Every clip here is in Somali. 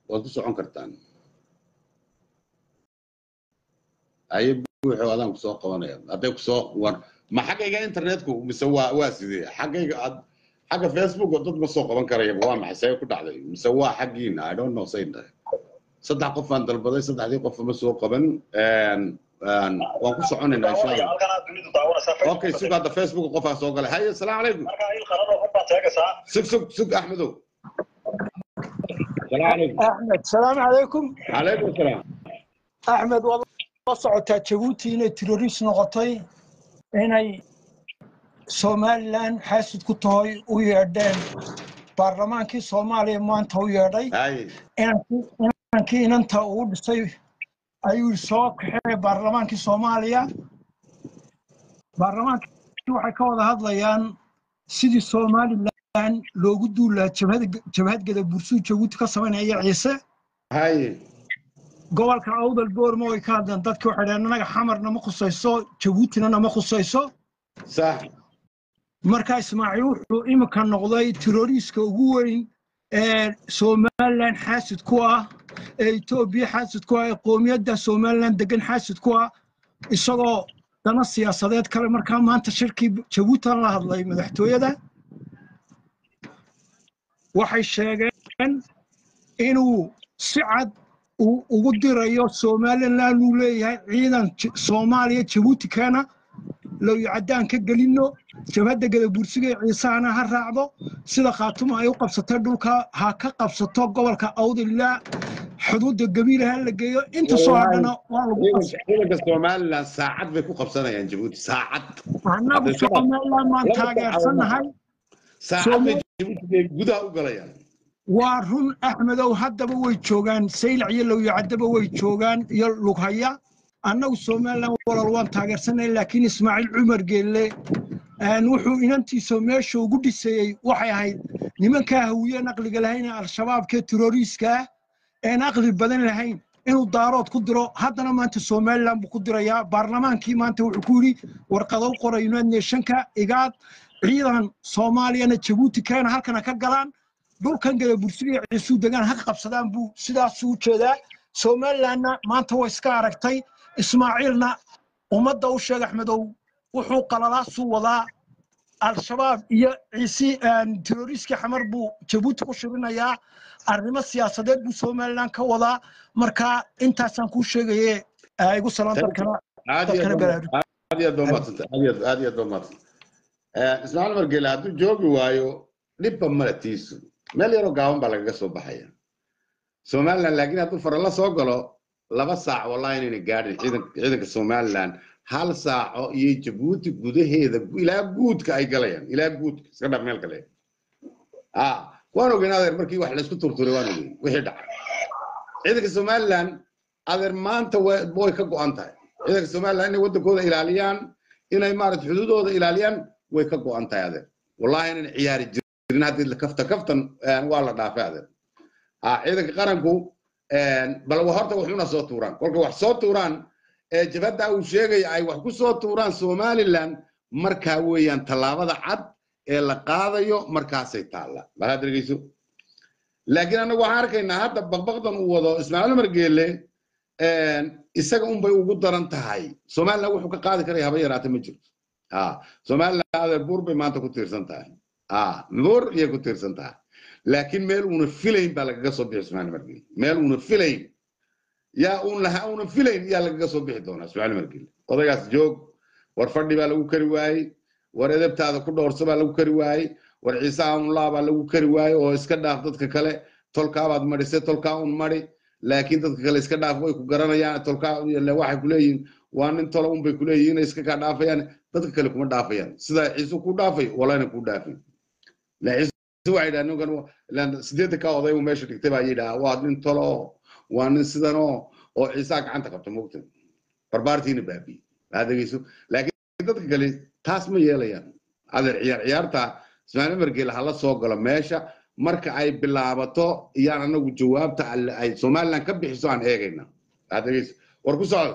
waad ku socon kartaan aye buuxo adaan kusoo qabanaya hadday kusoo war ma xaggayga internetku mise waa waa sidee xaggayga ad xagga facebook oo dad ma soo qaban karaya waa maxay see ku dhacday mise waa xaggiina i don't know say tahay saddex qof aan dalbaday saddexdii qof ma soo qaban waan ku soconaynaa insha allah okay sug hadda facebook qofaa soo galay haye asalaamu calaykum sug sug sug axmedow asalaamu calaykum axmed salaamu calaykum calaykum asalaam axmed waad la socotaa jabuuti inay terrorist noqotay inay somalilan xaasid ku tahay u yeedheen baarlamaankii soomaaliya maanta u yeedhay haye inankii inanta uu dhisay ayuu soo kaxee baarlamaankii soomaaliya baarlamaankii waxay ka wada hadlayaan sidii somalilan loogu duulaa jabhadgeda bursuu jabuuti ka samaynaya ciise haye gobolka awdal boorma way ka hadleen dadkii waxay dhaheen anaga xamarna ma khusayso jabuutina nama khusayso sax marka ismaaciil wuxuu imika noqday terroriiska ugu weyn ee somalilan xaasid ku ah ee etoobiya xaasid ku ah ee qoomiyadda somalilan degan xaasid ku ah isagoo dana siyaasadeed kale markaa maanta shirkii jabuutan la hadlay madaxtooyada waxay sheegeen inuu si cad uu ugu dirayo somalilan uu leeyahay ciidan soomaaliya jabuuti keena lowicadaan ka gelino jabhadda gadabursiga ee ciisahana ha raacdo sida khaatuma ay u qabsatay dhulka ha ka qabsato gobolka awdilaa xuduudda gabiila ha la geeyo inta soo hadhana waa lagu ciidanka somalilan saacad bay ku qabsanayaan jabuuti saacad annagu somalilan maan taageersannahay saacad bay jabuuti gudaha u galayaan waa run axmedow haddaba way joogaan saylac iyo lowyacadaba way joogaan iyo lughaya annagu somalilan walal waan taageersanay laakiin ismaaciil cumar geelle wuxuu inantiisa meesha ugu dhisayey waxay ahayd nimankaa hawiyeen aqliga lahayn ee al-shabaabkee terroriiska ah een aqli badan lahayn inuu daarood ku diro haddana maanta somalilan buu ku dirayaa baarlamaankii maanta wuxuu ku yidhi warqado qoray united nationka igaad ciidan soomaaliyana jabuuti keena halkana ka galaan dhulkan gada bursiga ciisuu degaan ha qabsadaan buu sidaasuu jeedaa somalilanna maanta way iska aragtay ismaaciilna ummadda u sheeg axmedow wuxuu qalalaasuu wadaa al-shabaab iyo ciisi terroriiskii xamar buu jabuuti ku shirinayaa arrimo siyaasadeed buu somalilan ka wadaa marka intaasaan kuu sheegaye igu salaan dadkana dadkana baraaruj aad iyo aad baa umadsanta aad iyo aad iyo aad baa umadsanta ismaaciil margeele hadduu joogi waayo dhibba male tiisu meel yaroo gaaban baa lagaga soo baxaya somalilan laakiin hadduu farala soo galo laba saac wallahi inayna gaadhin ciidanka somalilan hal saaco iyo jabuuti gudaheeda ilaa guudka ay galayaan ilaa guudka iska dhaf meel kale waan ogeyn adeer markii wax laysku turturay waan ogeyn wixii dhacay ciidanka somalilan adeer maanta way ka go'an tahay ciidanka somalilan inay waddankooda ilaaliyaan inay maarata xuduudooda ilaaliyaan way ka go'an tahay adeer wallahi inayna ciyaari jirin haddii kafta kaftan waa la dhaafay adeer ciidanka qaranku bal horta waxuna soo tuuraan kolka wax soo tuuraan jabhadda uu sheegaya ay wax ku soo tuuraan somalilan markaa weeyaan tallaabada cad ee la qaadayo markaasay taalla bal had dhegeyso laakiin annagu waxaan arkaynaa hadda baqbaqdan uu wado ismaaciil umar geelle isaga unbay ugu daran tahay somalilan wuxuu ka qaadi karaya haba yaraata ma jirto somalilan adeer buur bay maanta ku tiirsan tahay buur iyay ku tiirsan tahay laakiin meel uuna filayn baa lagaga soo bixi ismaaciil umar geelle meel uuna filayn yaa uun lahaa uuna filayn yaa lagaga soo bixi doonaa ismaaciil umar geelle odaygaas joog war fadhi baa lagu kari waayey war edebtaada ku dhowrsa baa lagu kari waayey war ciise aunlaa baa lagu kari waayey oo iska dhaaf dadka kale tolkaabaad madhisay tolkaa un madi laakiin dadka kale iska dhaaf way ku garanayaan tolkaa waxay kuleeyihin waa nin tolo unbay kuleeyihin inay iska kaa dhaafayaan dadka kale kuma dhaafayaan sidaa ciise ku dhaafay walayna ku dhaafin ciise waxay dhaha ninkan sideedda ka oday uu meesha dhigtay baa yidhaha waa nin tolo oo waa nin sidan oo oo ciisaa gacanta qabta mogta barbaartiina baabiye adegeyso laakiin dadka kale taas ma yeelayaan adeer ciyaar ciyaarta ismaaciil margeele hala soo galo meesha marka ay bilaabato iyaan anagu jawaabta ay somaliland ka bixiso aan eegayna adegeyso war ku socdo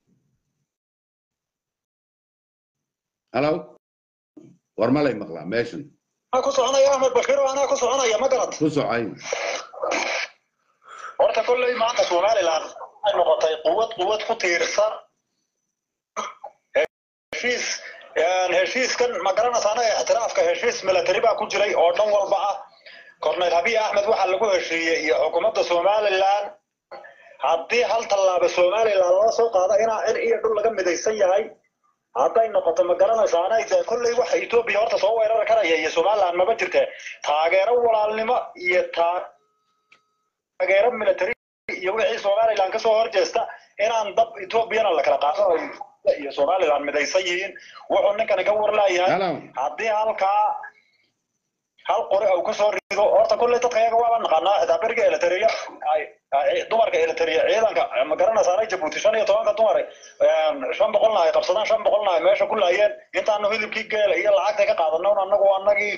halo war malay maqlaa meeshan ku soconaya axmed bashiir anaa ku soconaya ma garad ku socay horta kolley maanta somaliland waxay noqotay quwad quwad ku tiirsan heshiis heshiiskan ma garanaysaana ixtiraafka heshiis military baa ku jiray oo dhan walba ah cornel habiy axmed waxaa lagu heshiiyey iyo xukuumadda somaliland haddii hal tallaaba somaliland loo soo qaado inaa cir iyo dhul laga midaysan yahay hadday noqoto ma garanaysaana dee kolley waxa etoobiya horta soo weerari karaya iyo somaliland maba jirte taageero walaalnimo iyo taageero military iyo wixii somaliland kasoo horjeesta inaan dab etoobiyana la kala qaadanayo iyo somaliland midaysan yihiin wuxuu ninkani ka warlaayahay Hello. haddii halkaa hal qori uu kasoo rido horta kolley dadka iyaga waaba naqaanaa xitaa beriga eliteria dumarka eliteria ciidanka ma garanaysaana jabuuti shan iyo tobanka dumar shan boqolna ay qabsadaan shan boqolna ay meesha ku laayeen intaanu hilibkii geela iyo lacagta ka qaadano anagu anagii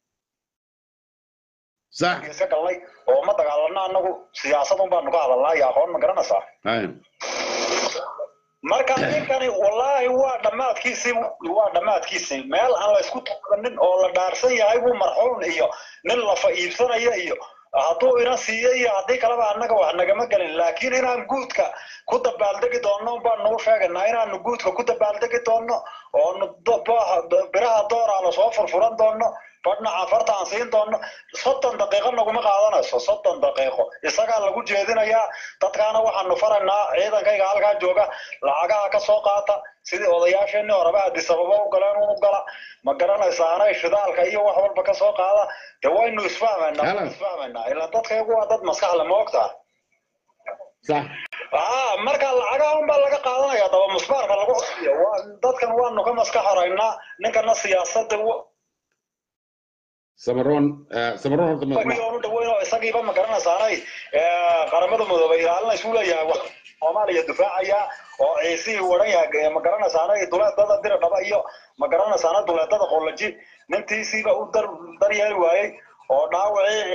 صح iska galnay oo ma dagaalano anagu siyaasadun baanu ka hadalnaa iyo aqoon ma garanaysaa هاي marka ninkani wallaahi waa dhammaadkiisii waa dhammaadkiisii meel aan la isku taabanin oo la dhaarsan yahay buu marxuun iyo nin lafa iibsanaya iyo hadduu ina siiyo iyo haddii kaleba annaga wax nagama gelin laakiin inaan guudka ku dabaaldegi doonno baanu u sheegaynaa inaanu guudka ku dabaaldegi doonno oonu do- bo- biraha dooraana soo furfuran doonno badhna cafarta aan siin doonno soddon daqiiqo naguma qaadanayso soddon daqiiqo isagaa lagu jeedinayaa dadkaana waxaanu faraynaa ciidankayga halkaa jooga lacagaha ka soo qaata sidii odayaasheenii horeba addis ababa u galeen unu gala ma garanaysaanay shidaalka iyo wax walba ka soo qaada dee waynu isfahmaynaa Hello. waynu isfahmaynaa ilaa dadkaygu waa dad maskaxle ma ogtaa صح aa marka lacagaha unbaa laga qaadanaya daba musbaarka lagu codiyo waa dadkan waanu ka maskax horaynaa ninkana siyaasada سمرون آه، سمرون هرت ما u dhaweyn oo isagiiba ma garanaysaanay qaramada midoobay ilaalinaysu leeyahay wax soomaaliya difaacaya oo ciisihii waran yahay ma garanaysaanay duleedada dira dhaba iyo ma garanaysaana duleedada qollaji nintiisiiba u dar daryeeli waayey oo dhaawacii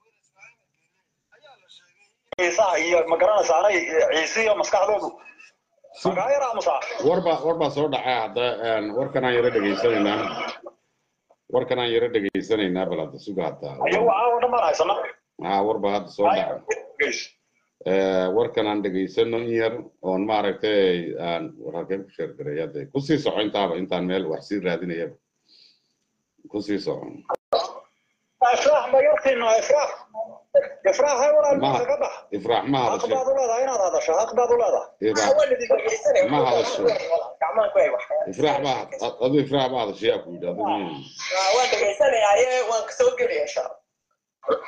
ciisaha iyo ma garanaysaanay ciisihiyo maskaxdoodu magaa yar aamusaa warba warba soo dhacay hadda een, warkan aan yara dhegaysanaynaa warkan aan yara dhegaysanaynaa bal hadda suga hadda ayagu caawa dhan baan haysana haa warba hadda soo dhacay Eh, warkan aan dhegaysano in yar oon maaragtay aan war halkeen ku sheergaray hadda kusii soco intaaba intaan meel wax sii raadinayaba kusii soco ifraax ma yartiino ifraax ifraax hay walaal Ma- meesha ka bax ifraax ma xaq hadasho baad u leedahay inaad hadasho xaq baad u leedahay ifraax ma hadasho ifraax ma adu ifraax ma hadasho yaa ku yidhi adigu waan dhegaysanayaaye waan kasoo gelaya insha allah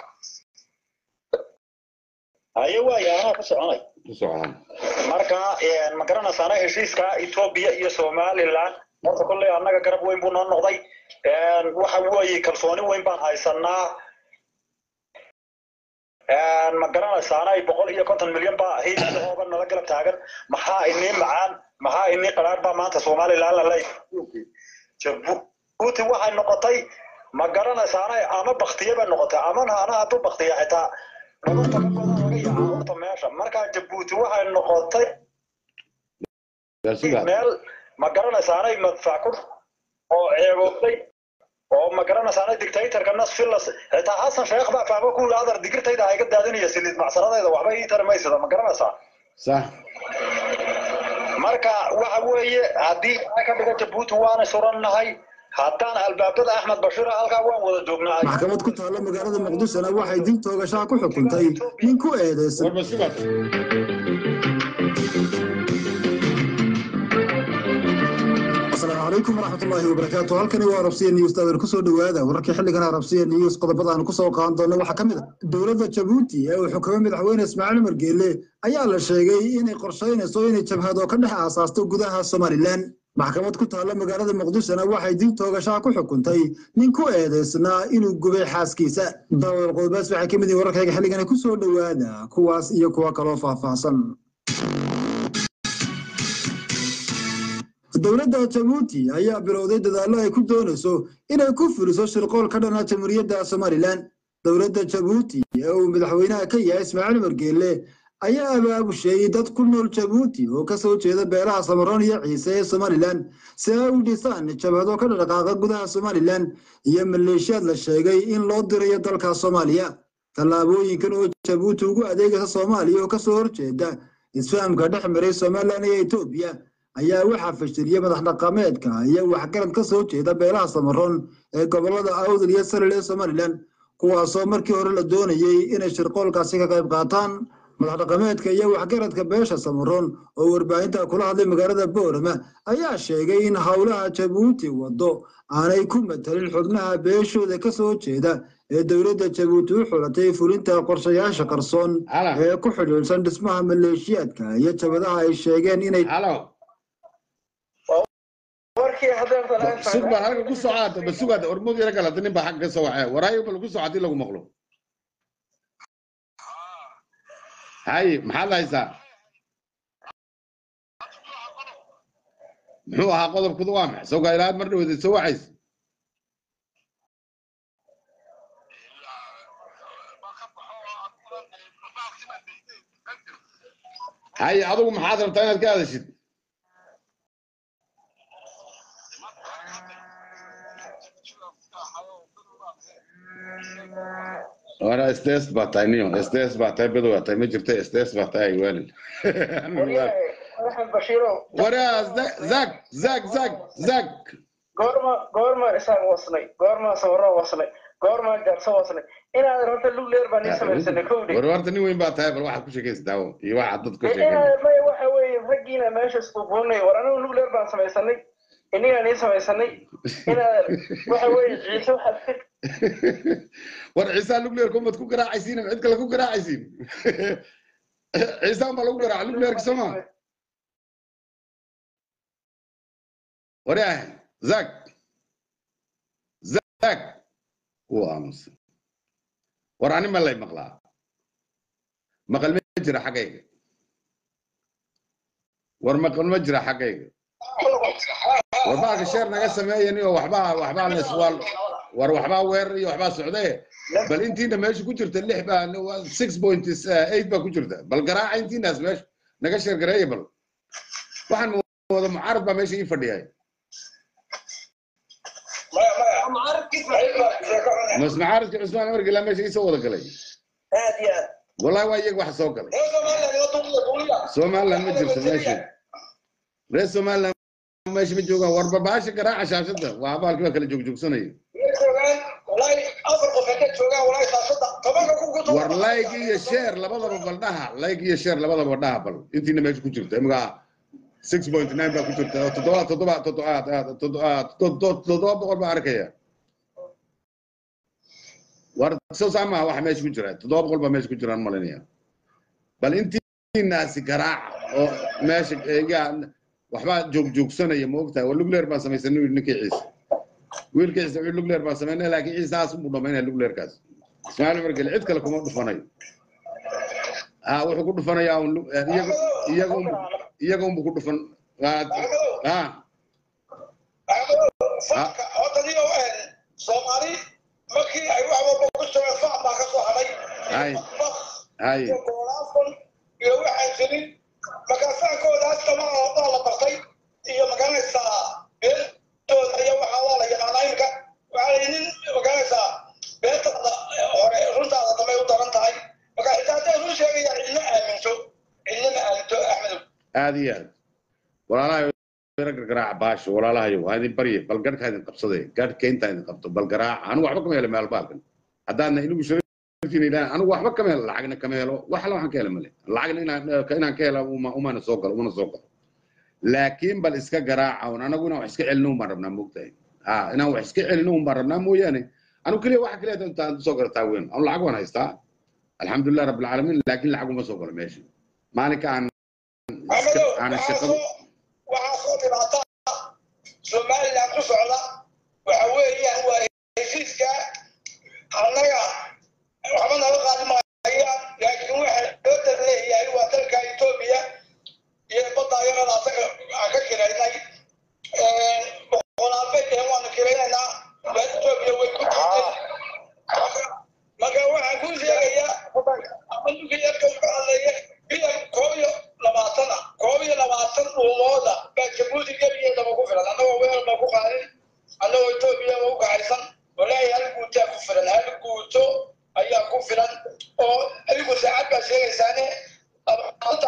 haye waaya anaa ku soconay ku socdaa marka ma garanaysaana heshiiska etoobiya iyo somaliland horta kolley annaga garab weyn buu noo noqday waxa weeye kalsooni weyn baan haysanaa ma garanaysaana boqol iyo konton milyan baa hiiooba nala galab taagan maxaa inii macaan maxaa inii qaraar baa maanta somaliland lala jabuuti waxay noqotay ma garanaysaana ama baktiye bay noqotay amana ana hadduu baktiya xitaa dhabarta ka badan laga yaca horta meesha markaa jabuuti waxay noqotay yaa sugaa meel ma garanaysaanay madfac ku oo ceeboobay oo ma garanaysaanay dictatorka nas filas xitaa xasan sheekh baa fahmo ku yidhi adar digirtayda ha iga daadinaya siliid macsaradayda waxba ii tari maysada ma garanaysaa sax marka waxa weeye haddii ay ka dhiga jabuuti waana surannahay haddaan albaabada axmed bashiir halkaa waan wada joognaa maxkamad ku taalla magaalada muqdishona waxay dil toogashaa ku xukuntay nin ku eedeysan warba sugaa asalaamu calaykum waraxmatullaahi wabarakaatu halkani waa arabsiya news taageer kusoo dhowaada wararkii xilligan arabsiya news qodobada aan kusoo qaadan doona waxaa ka mid a dowladda jabuuti ee uu xukumay madaxweyne ismaaciil umar geelle ayaa la sheegay inay qorshaynayso inay jabhado ka dhex aasaasto gudaha somalilan maxkamad ku taalla magaalada muqdishona waxay dil toogashaa ku xukuntay nin ku eedeysnaa inuu gubay xaaskiisa daawal qodobaas waxay ka mid yihiin wararkayga xilligan kusoo dhowaada kuwaas iyo kuwa kaloo faahfaahsan dowladda jabuuti ayaa bilowday dadaallo ay ku doonayso inay ku fuliso shirqool ka dhana jamhuuriyadda somalilan dowladda jabuuti ee uu madaxweynaha ka yahay ismaaciil umar geelle ayaa abaabusheeyey dad ku nool jabuuti oo ka soo jeeda beelaha samaroon iyo ciise ee somalilan si ay u dhisaan jabhado ka dhaqaaqa gudaha somalilan iyo maleeshiyaad la sheegay in loo dirayo dalka soomaaliya tallaabooyinkan oo jabuuti ugu adeegaysa soomaaliya oo kasoo horjeeda isfahamka dhex maray somalilan iyo etoobiya ayaa waxaa fashiliyey madax dhaqameedka iyo waxgarad ka soo jeeda beelaha samaroon ee gobolada awdal iyo salil ee somalilan kuwaasoo markii hore la doonayey inay shirqoolkaasi ka qayb qaataan madax dhaqameedka iyo waxgaradka beesha samaroon oo warbaahinta kula hadlay magaalada boorama ayaa sheegay in howlaha jabuuti waddo aanay ku matalin xubnaha beeshooda ka soo jeeda ee dowladda jabuuti u xulatay fulinta qorshayaasha qarsoon Hala. ee ku xidhiidhsan dhismaha maleeshiyaadka iyo jabadaha ay sheegeen inay halo warkii hadeertan sug baan halka ku socaata ba sugaada ormud yara galata nin baa xagga ka soo waxee waraayo bal ku socodii lagu maqlo hay maxaad haysaa muxuu ahaa qodobkudu waa maxay soo gairaad mar dhaweed soo waxays hay adigu maxaad rabtaa inaad ka hadashid Ora STS baa tahay niyo STS baa tahay bedow baa tahay ma jirta STS baa tahay waalid axmed bashiirow waraa zag zag zag zag goorma goorma isaan wasnay goorma sawiro wasnay goorma gaarso wasnay inaad rabta lugleer baan ii samaysanay kowdhi war warta nin weyn baa tahay bal waxaad ku sheekaysa daawo iyo waxaad dad ku sheekaysa inaad maya waxa weeye raggiina meesha isbuubuunay war anigu lugleer baan samaysanay inigaan ii samaysanay inaad waxa weeye ciise waxaad ka war ciisaan lugleerka umad ku garaacaysiin cid kale ku garaacaysiin ciisaan baa lagu garaaca lugleerka soo maa waryahay zag zag wuu aamusay war ani ma lay maqlaa maqal ma jira xaggayga war maqal ma jira xaggayga war baalka sheer naga sameeyan iyo waxbaa waxbaa la iswaal war waxbaa weerar iyo waxbaa socdaye bal intiina meesha ku jirta lix baa six point eight baa ku jirta bal garaaca intiinaas meesha naga sheer gareeya bal waxaan wada mucaarad baa meesha ii fadhiyay mas mucaaradka cusmaan amar gilaa meesha ii soo wada galay aad iyo aad wallahi waa iyaga wax soo galay somaliland ma jirto meesha reer somaliland meesha ma joogaan war barbaasha garaaca shaashada waa abaalkii baa kala joogjoogsanaya war layg iyo sheer labadaba baldhaha layg iyo sheer labadaba dhaha bal intiina meesha ku jirta imaga six point nine baa ku jirta oo toddoba toddoba toddoba toddoba boqol baa arkaya war soo saamaa waxa meesha ku jira toddoba boqol baa meesha ku jiraan malinaya bal intiinaasi garaaca oo meesha yaa waxbaa joogjoogsanaya ma ogtahay war lugleer baan samaysanay wiil ninkii ciise wiilkii ciise wiil lugleer baan samaynay laakiin ciisaas unbuu dhamaynaya lugleerkaas ismaaciil margele cid kale kuma dhufanayo ha wuxuu ku dhufanayaa un iyaga iyaga unbu iyaga unbu ku dhufan ha soomaali markii ay wax walba ku sugeen fac baa ka soo hadhay hay hay goolaafan iyo waxaan jirin markaa fankoodaas dama oo dhan la bartay iyo magaranaysaa beentooda iyo waxaa waa la yaqaanaa imika waxaa la nin magaranaysaa beentaada hore runtaada damay u daran tahay marka xitaa hadday run sheegaya cidna aaminto cidna ma aaminto axmedow aad iyo aad walaalahay rag garaaca baasha walaalahayo waa idin barye bal garhkaa idin qabsaday garhka intaa idin qabto bal garaaca anigu waxba kama helo meel baalkan haddaadna inigu sharaftiina ilaahay anigu waxba kama helo lacagna kama helo wax alla waxaan ka helo male lacagna inaan inaan ka hela uma umana soo galo umana soo galo laakiin bal iska garaaca un anagu inaan wax iska celino un baan rabnaa moogtahay ha inaan wax iska celino un baan rabnaa mooyaane anigu keliya waxa keliya intaan soo garataa weyn anu lacag waan haystaa alxamdulilah rabbilcaalamiin laakiin lacag uma soo galo meesha maalinka aan iska aan shaqadu waxaa soo dhibaata somaliland ku socda waxa weeyaan waa heshiiska annaga waxba naga qaadi maayaan laakiin waxa loo dar leeyahay waa dalka etoobiya iyo badda ayagana asaga aan ka kiraynay boqolaalbay dhehen waanu kiraynaynaa waa etoobiya way ku jirtay marka waxaan kuu sheegayaa ama ninkii yarka ka hadlaya bilan koob iyo labaatan ah koob iyo labaatan dhuumooda baa jabuuti gebigeedaba ku filan annagoo weel baa ku qaadin annagoo etoobiya ba u kacaysan walaahi hal guutaa ku filan hal guuto ayaa ku filan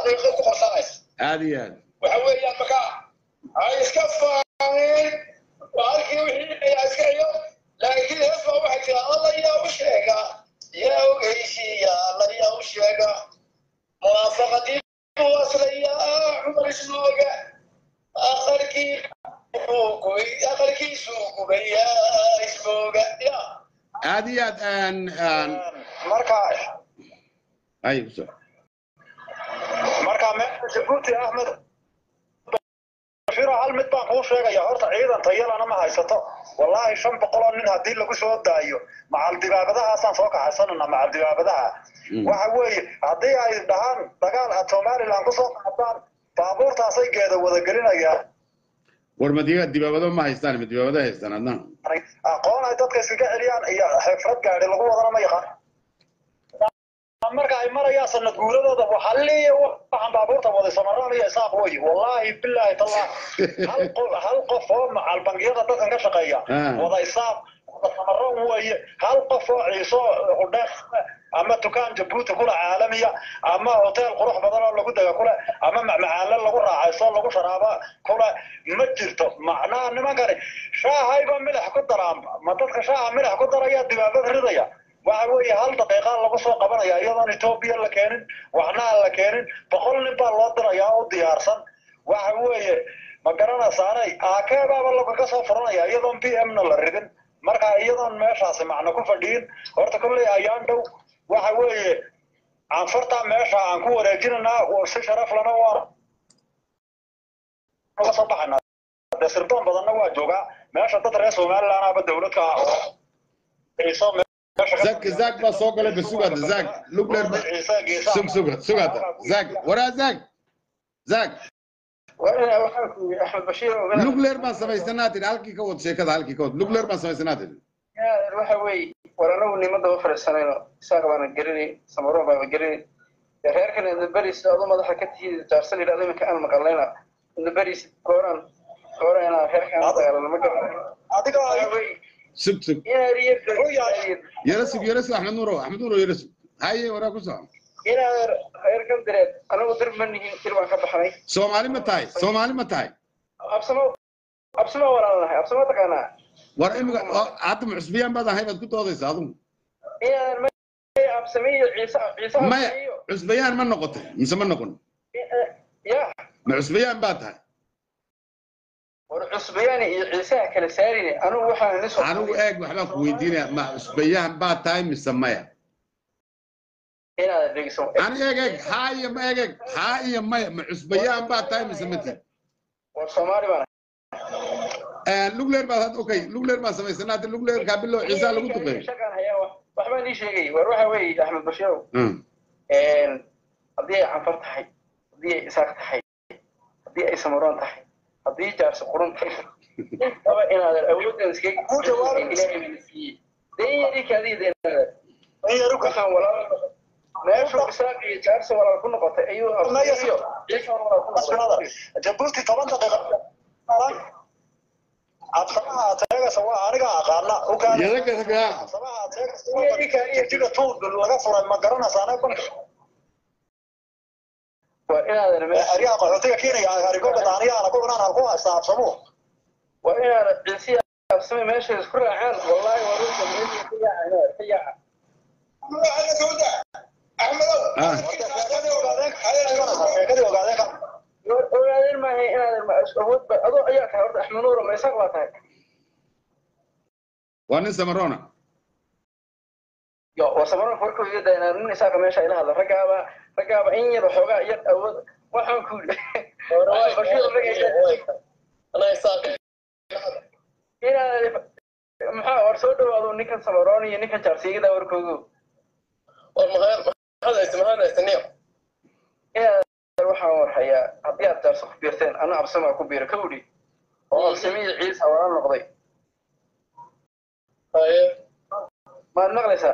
daqiiqo ku qabsanaysa aad iyo aad waxa weeyaan marka ay iska faameen waa halkii wixii ayaa iska iyo laakiin hees baa waxay tiraa alla yaa u sheega yaa ogeysiiya alla yaa u sheega muwaafaqadii buu aslayaa cumar ismooga akharkii akharkiisuu gubayaa ismooga ya aad iyo aad aan aan marka ay ku soo marka meesha jabuuti axmed bashiro hal mid baan kuu sheegaya horta ciidan tayalana ma haysato wallaahi shan boqol oo nin haddii lagu soo daayo macal dibaabadahaasaan soo kaxaysanana macal dibaabadaha waxa weeye haddii ay dhahaan dagaal aad somaliland kusoo qaadaan baabuurtaasay geeda wada gelinayaan war madiga dibaabado ma haystaan ma dibaabado haystaan adna aqoon ay dadka iskaga celiyaan iyo xifrad gaadhi lagu wadana ma yaqaan marka ay marayaan sanad guuladooda waxaliya waxaan baabuurta waday samaraan iyo isaaq wey wallaahi bilaahi tallah hal qof hal qof oo macal bangiyada dadkan ka shaqeeya Ah. wada isaaq wada samaroon weeye hal qof oo ciiso udheeq ama dukaan jabuuti kule caalamiya ama hotel qurux badan oo lagu dega kule ama macmacaanle lagu raacayso lagu sharaaba kule ma jirto macnaha nimankani shaahayba milax ku daraan ma dadka shaaha milax ku daraya dibaabad ridaya waxa weeye hal daqiiqa lagu soo qabanaya iyadoon etoobiya la keenin waxna aan la keenin boqol nin baa loo dirayaa oo diyaarsan waxa weeye ma garanaysaanay aakeebaaba lagaga soo furanaya iyadoon b m na la ridin marka iyadoon meeshaasi macno ku fadhiyin horta kolley ayaan dhow waxa weeye anfartaa meesha aan ku wareejinanaa oo si sharaf lana waa uga soo baxaynaa dee sirdoon badanna waa joogaa meesha dad reer somaliland aba dowladka ah oo ciiso meesha ka- zak zak baa soo galay basugaada zak lugler ba ciise geesaha sug sug sugaada zak waraa zak zak waa waxaan ku yidhi axmed bashiir ogaa lugler baan samaysanaa tidhi halkii ka wad sheekada halkii ka wad lugler baan samaysanaa tidhi waxa weeye war anagu nimadaba fadhiisanayno isaaq baana gelinayn samaroon baana gelinayn dee reerkan indaberiis adu madaxa ka tihiid jaarsan yidhahdo iminka aan maqalayna indaberiis gooraan gooraan inaan reerkan dagaalano ma garanayno adiga waxa weeye sug sug inaad iyo yara sug yara sug axmed nuuro axmed nuuro yara sug haye waraa ku soco inaad reerkan direed anagu dir ma nihin dir baan ka baxnay soomaali ma tahay soomaali ma tahay absamo absamo walaalnahay absamo taqaanaa war imiga oo hadda mucusbiyaan baad ahay baad ku doodaysa adigu inaad ma absame iyo ciise ciise maya absame iyo cusbayaan ma noqotay mise ma noqon ya ma cusbayaan baad tahay war cusbayaani iyo ciisaha kala saarine anigu waxaan nin soo anigu eeg waxbaan ku weydiinaya ma cusbayaan baad tahay mise maya inaad dhegeyso ani eeg eeg haa iyo ma eeg eeg haa iyo maya ma cusbayaan baad tahay mise ma tihi war soomaali baan lugleer baad had okay lugleer baan samaysanaa hadda lugleer kaabilo ciisaa lagu duqeeyo shaqaan hayaa wax waxbaan ii sheegay war waxa weeye axmed bashirow Mm. haddii ay canfar tahay haddii ay isaaq tahay haddii ay samaroon tahay haddii jaarsi qurun tahay intaba inaadan awooddan iskaga Ku jawaab. ilaahay bana siiyey dee yari kaadiya dee inaadan in yar u ka waxaan walaal meeshuu isaaq iyo jaarsi walaal ku noqotay ayuu Maya, iyo ciise walaal ku noqotay jabuuti toban daqiiqa absamaha ateegasa waa aniga aqaana Yadaga ragaa. absamaha ateegasa jiga tuud laga furay ma garanaysa aniga banka waa inaadan meesha aryaha qaxootiga keenaya arigoga daaniyaana ku cunaan halku haysta absamuhu waa inaadan ciise absame meesha isku raacaan wallaahi waa runta meesha ka yaaca ka yaaca Ah. sheekadii ogaadeen sheekadii ogaadeen ka war ogaadeen maahay inaadan ma awood ba adoo ayaa tahay horta axmed nuuro ma isaaq baa tahay waa nin samarona yo waa samaroon warkuu iga daynaa nin isaaqa meesha ila hadla raggaaba raggaaba in yar xoogaa yar awood waxaan ku yidhi bashiir ragga inaadan maxaa war soo dhawaado ninkan samaroon iyo ninkan jaarsiigada warkoogu inaadan waxaan warhayaa haddii aad jaarsi ku biirteen ana absamaa ku biira kawdhi oo absamiyi ciisa wala noqday maad maqlaysaa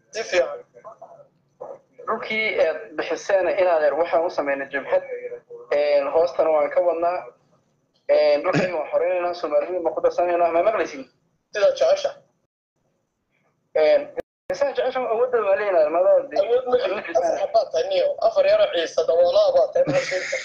dhulkii aad bixiseen inaadeer waxaan u samaynay jabhad hoostana waan ka wadnaa dhulkii waan xoreynayna soomaaliyada ma ku darsanaynaa ma maqlaysin isaan jeceshan awoodda waa leeyahay madaa awood ma jiro afar xabaad tahay niyo afar yaro ciise daboolaa baa tahay maxaa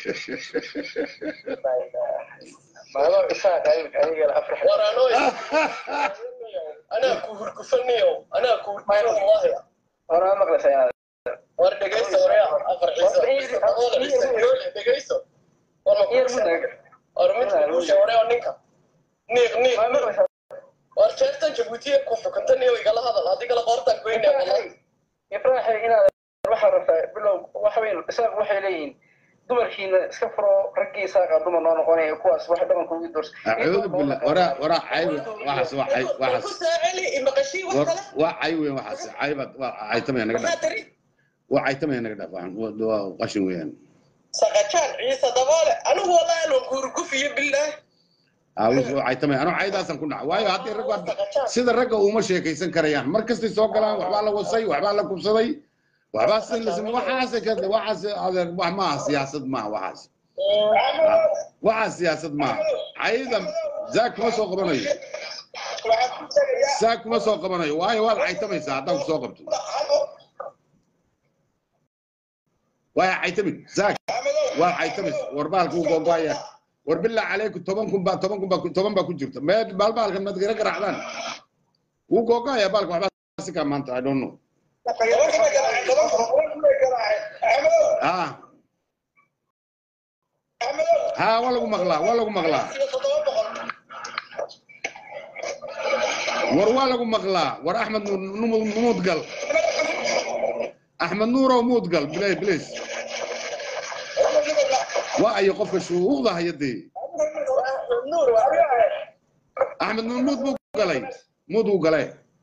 maado isaa qaybka ayaga afar war anoo anaa ku hurgufaniyo anaa ku hurgufan wallahi hore maqlaysa inaad war dhegayso horeya afar ciise daboole ciise yoole dhegayso war ma yar kuusha mudaga war midka kuusha horeya ninka niiq niiq ma maqlaysa war jeertan jabuutiya ku xukunta niyo igala hadal haddii kala qoortaan goynaa wallahi ifraaxay inaad waxaa rabtaa bilow waxa weyn isaaq waxay leeyihiin dumarkiina iska furo raggii isaaqa dumar noo noqonaya kuwaas wax dhaqanka ugu doorsa acuudu billah waraa waraa cayb waxaas waa cay ku waxaas saaceli imaqashii wax war kale waa cay weyn waxaas caybad waa caytamaya naga maxaa dhaaf tari waa caytamaya naga dhaaf waxaan waa waa qashin weeyaan saqajaan ciise daboole anigu wallahi anoo ku hurgufiyo billaah aa waa caytamaya anoo caydaasan ku dhaca waayo haddii rag waa sida ragga uma sheekaysan karayaan mar kastay soo galaan waxbaa la wasay waxbaa la kubsaday waxbaa sin la samey waxaas ka waxaas adeer wax maaha siyaasad maaha waxaas waxaas siyaasad maaha cayda zaag kuma soo qabanayo waxaan ku tagayaa zaag kuma soo qabanayo waayo waad caytamaysaa haddaan ku soo qabto waayo caytamin zaag waad caytamaysaa war baalka u googoaya war bilaa calayku toban kun baa toban kun baa ku- toban baa ku jirta mee baalbaalkan maad gara garaacdaan wuu googoaya baalka waxbaa si kaa maanta i don't know ah ha waa lagu maqlaa waa lagu maqlaa war waa lagu maqlaa war axmed nuur numud muudgal axmed nuurow muudgal bilay bilis waa ayo qofka shuuqda hayadee axmed nuur muud buu galay muud buu galay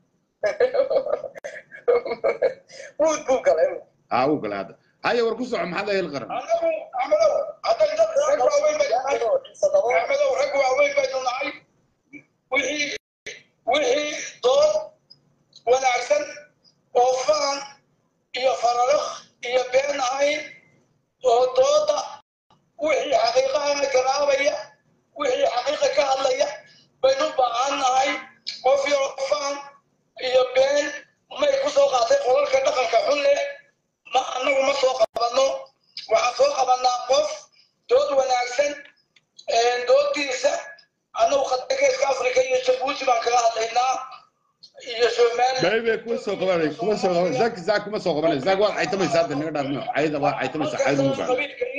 muud buu galay aa uu galay hadda haya war ku soco maxaad ahel qaran rag waaweyn baynu nahay wixii wixii dood wanaagsan oo fahan iyo fararikh iyo been ahayn oo dooda wixii xaqiiqaha garaabaya wixii xaqiiqa ka hadlaya baynu baahan nahay qof yaro fahan iyo been may ku soo qaatay qolalka dhaqanka xun leh ma annagu ma soo qabanno waxaan soo qabanaa qof dood wanaagsan doodiisa annagu khadgeeska afrika iyo jabuuti baan kaga hadlaynaa iyo somaliland baybe kuma soo qabanay kuma soo qabanay zaag zaag kuma soo qabanay zaag waad caytamaysaa hadda naga dhaafno cayda waa caytamaysaa cayda mu baahan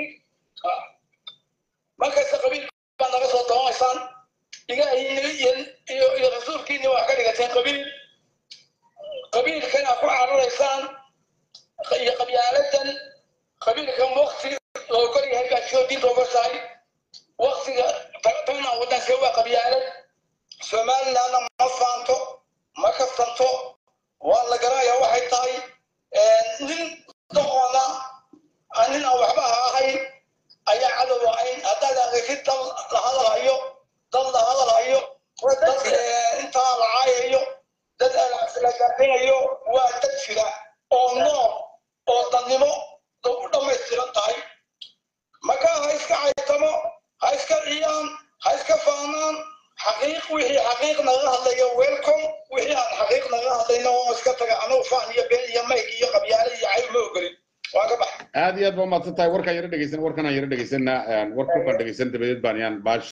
markasta qabiil baa naga soo doonaysaan ilaahiina iyo iyo iyo rasuulkiina wax ka dhigateen qabiil qabiilkana ku cararaysaan iyo qabyaaladan qabiilkan wakti loo kor yahay baa soo diinta uga tahay waktiga tana wadanka waa qabyaalad somalilandna ma faanto ma kaftanto waa la garanayaa waxay tahay nin doqona aan nin aan waxba ahayn ayaa cadow ahayn haddaad aragtid dad la hadalhayo dad la hadalhayo dad intaa la caayayo dad la gaarinayo waa dad jira oo nool oo dadnimo u dhammaystiran tahay marka ha iska caytamo ha iska ciyaan ha iska faanaan xaqiiq wixii xaqiiq naga hadlayo welcome wixii aan xaqiiq naga hadlayno oo iska taga anugu faan iyo been iyo mayg iyo qabyaale iyo cayb ma ogolin waa ka bax aad iyo aad baa umahadsan tahay warkaan yaro dhegeysan warkanaan yaro dhegeysanaa warkukaan dhegeysan dabadeed baan yaan baash